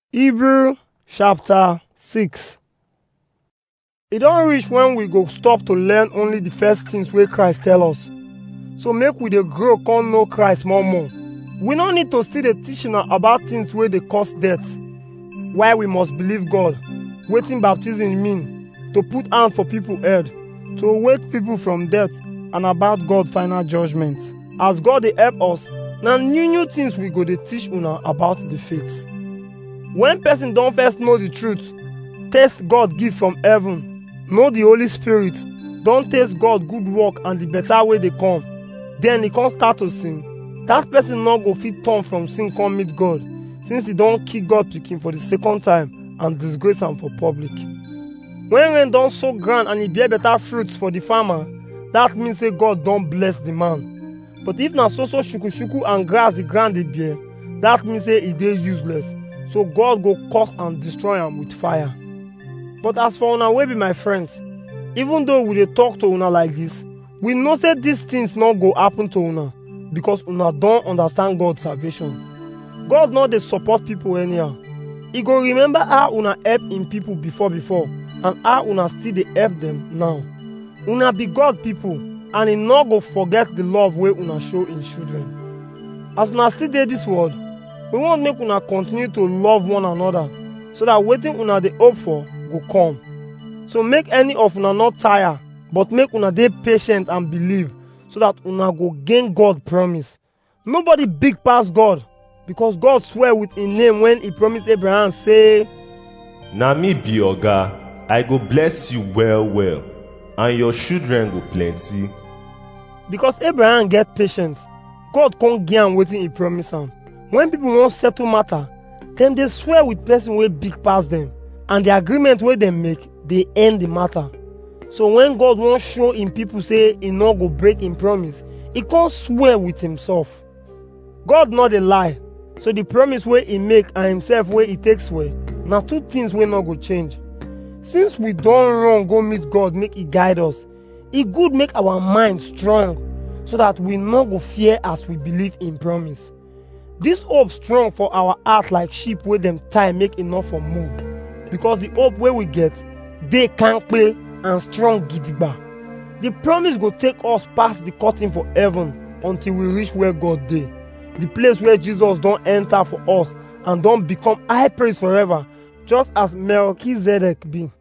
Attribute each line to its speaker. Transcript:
Speaker 1: Hebrew chapter 6 E don reach when we go stop to learn only the first things wey Christ tell us. So make we dey grow come know Christ more more. We no need to still dey teach una about things wey dey cause death. Why we must believe God, wetin baptism mean, to put hand for people head, to wake people from death and about God final judgment. As God dey help us, na new new things we go dey teach una about the faith. When person don first know the truth, taste God gift from heaven, know the Holy Spirit, don taste God good work and the better wey dey come, then e come start to sin, that person no go fit turn from sin come meet God since e don kill God pikin for the second time and disgrace am for public. When rain don soak ground and e bear better fruits for the farmer, that mean say God don bless the man. But if na so so shuku and grass the ground dey bear, that mean say e dey useless. So God go curse and destroy am with fire. But as for una wey be my friends, even though we dey talk to una like this, we know say these things no go happen to una because una don understand God salvation. God no dey support people anyhow. E go remember how una help im people before before and how una still dey help them now. Una be God people and e no go forget the love wey una show im children. As una still dey this world, we want make una continue to love one another so that wetin una dey hope for go come. So make any of una not tire, but make una dey patient and believe so that una go gain God promise. Nobody big pass God because God swear with im name when he promise Abraham say,
Speaker 2: Na me be oga, I go bless you well well, and your children go plenty.
Speaker 1: because Abraham get patience, God come give am wetin he promise am. When people wan settle matter, dem dey swear with person wey big pass dem and the agreement wey dem make dey end the matter. So when God wan show im people say e no go break im promise, e come swear with himself. God no dey lie, so the promise wey e make and himself wey e take swear na two things wey no go change. Since we don run go meet God make e guide us, e good make our mind strong so that we no go fear as we believe im promise. This hope strong for our heart like sheep wey dem tie make e no for move because the hope wey we get dey kampe and strong gidigba. The promise go take us pass the curtain for heaven until we reach where God dey, the place where Jesus don enter for us and don become high priest forever just as Melchizedek be.